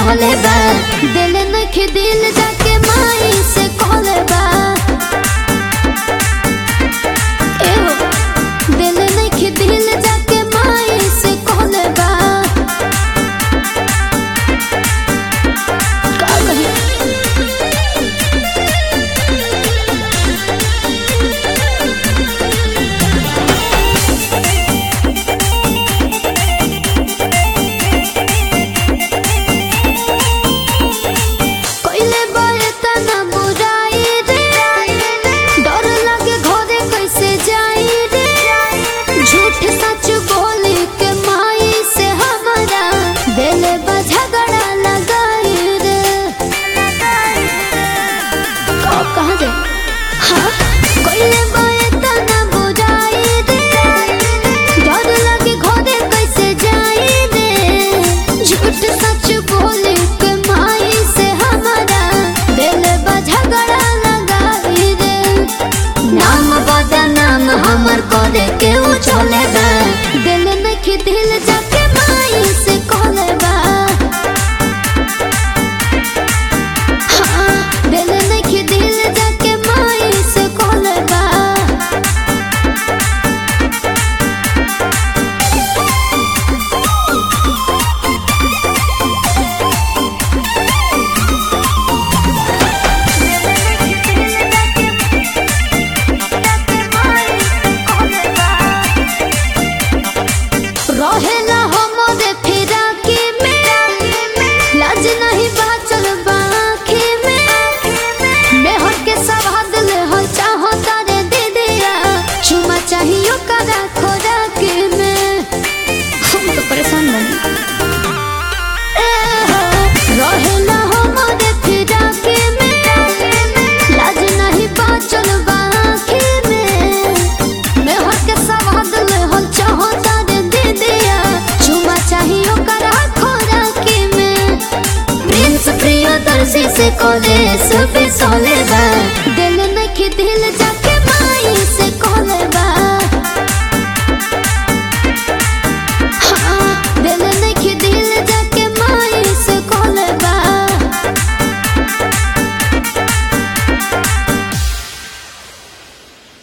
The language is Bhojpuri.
चले बा दिल नखे दिल जाके माई से कहले बा एहो दिल नखे दिल जाके माई से कहले बा का कही कइले बारे तना बुराई रे डर लागे घरे कैसे जाई रे झूठ सच बोले के माई से हमारा दिल बा झगड़ा लगाई रे का कहाँ जाए हाँ कइले बारे तना बुराई रे डर लागे घरे कैसे जाई रे झूठ सच बोले के माई से हमारा दिल बा झगड़ा लगाई रे नाम बदा नाम हमर करे के उ चले बा दिल नखी दिल जाके माई से कहले बा हाँ, दिल नखी दिल जाके माई से कहले बा रहेला हमरे फिराकी में लाज नहीं बाचल बाकी में मेहर के सवाद ले हो चाहो तारे दीदिया चुमा चाहियो करा खोराकी में हम तो परेशान बनी रहेला हमरे फिराकी में लाज नहीं बाचल बाकी में मेहर के सवाद ले हो चाहो तारे दीदिया चुमा चाहियो करा खोराकी में प्रिंस प्रियदर्शी से कॉलेज पे सोले बा दिल नखी दिल जाके